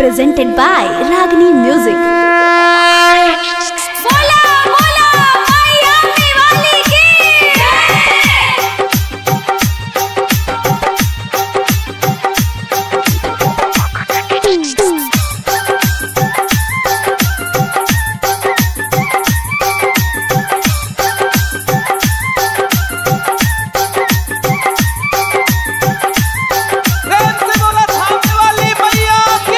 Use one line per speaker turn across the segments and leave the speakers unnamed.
presented by Ragini Music.
बोला बोला मैया दिवाली की
प्रेम से बोला थामने वाली मैया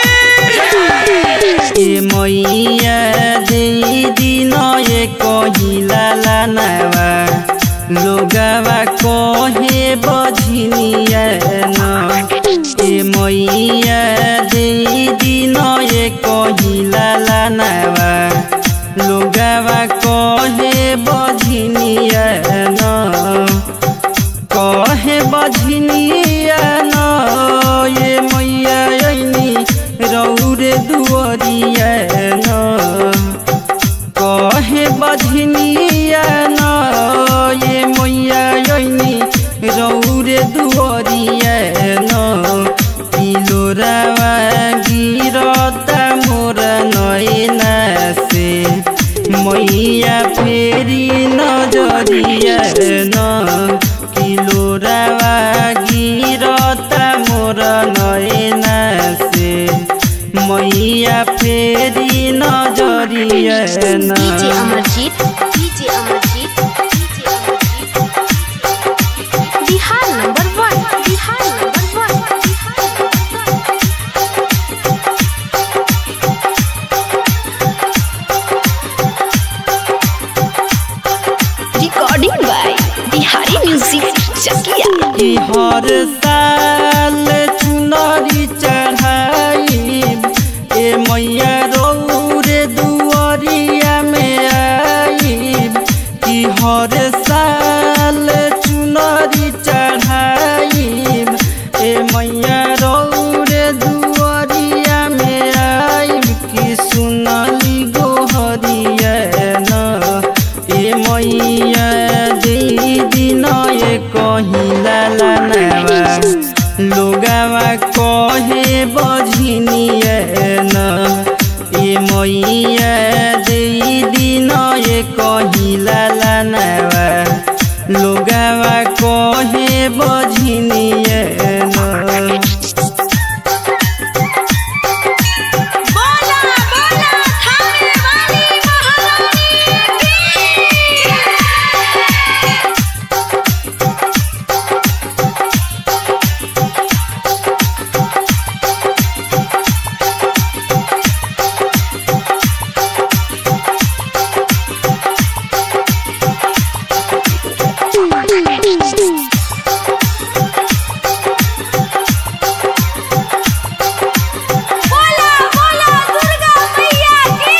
की
ए मैया दे दिन ए कहिला लानवा लोगवा कहे बझिनिया न ए मैया दे दिन ए कहिला लानवा लोगवा कहे बझिनिया न कहे बझनिया न ये मैया ऐनी रौरे दुअरिया न कहे बझनिया न ये मैया ऐनी रौरे दुअरिया न पिलोरावा गिरता मोर नैना से मैया फेरी नजरिया न किलोरावा गिरता मोर नैना से मैया फेरी नजरिया न
DJ Amarjeet DJ Amarjeet DJ Amarjeet Bihar number one Bihar number one Bihar number one
Recording by Bihari Music Chakia.
कि हर साल चुनरी चढ़ाई ए मैया रौरे दुआरिया में आई कि हर साल चुनरी चढ़ाई ए मैया रौरे दुआरिया में आई कि सुनली गोहरिया न ए मैया दीदी नए कहिला लानवा लोगावा कहे बझिनिया न ए मैया दीदी नए कहिला लानवा लोगावा कहे बझिनिया न
बोला बोला थामने वाली महारानी की बोला बोला दुर्गा मैया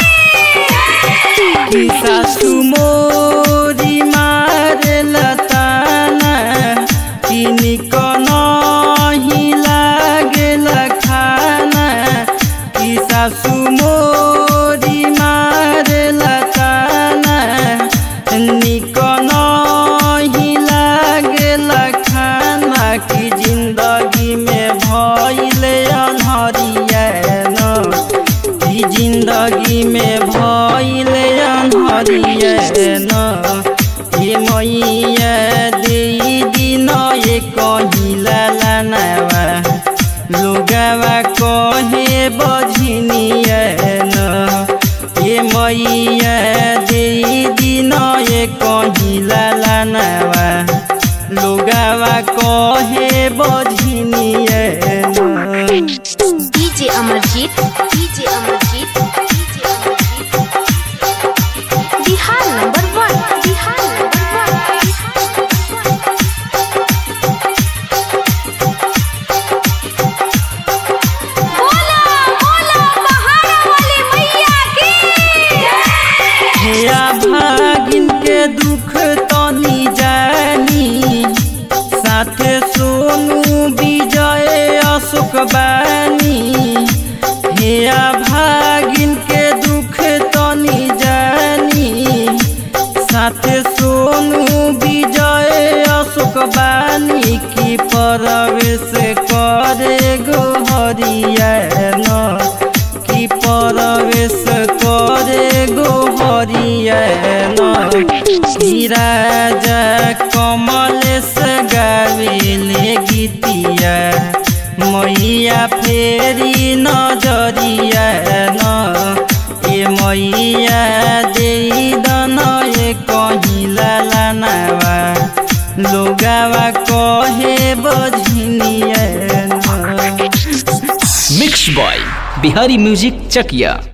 की
सासु मोरी मारे लताना किनिक नहीं लागेल खाना कि सासु मोरी मारे लताना निक नहीं लागेल खाना कि जिंदगी में भइले अनहरिया न ई जिंदगी में भइले अनहरिया न ये मैया दे दिन ये कहिला लानवा लोगवा कहे बझिनिया न ये मैया दे दिन ये कहिला लानवा लोगवा कहे बझिनिया न
DJ Amarjeet DJ Amarjeet DJ Amarjeet Bihar number one Bihar number one Bihar number one बोला बोला पहाड़ा वाली मैया की
हेया भागिन के दुख तनी जानी साथे सोनू विजय अशोक बानी हेया भागिन के दुख तनी जानी साथे सोनू विजय अशोक बानी की परवेश करे गोहरिया न कमल से गावेले गीतिया मैया फेरी नजरिया न ए मैया दे दन ए कहिला लानावा लोगावा कहे बझनिया न
mix by Bihari music Chakiya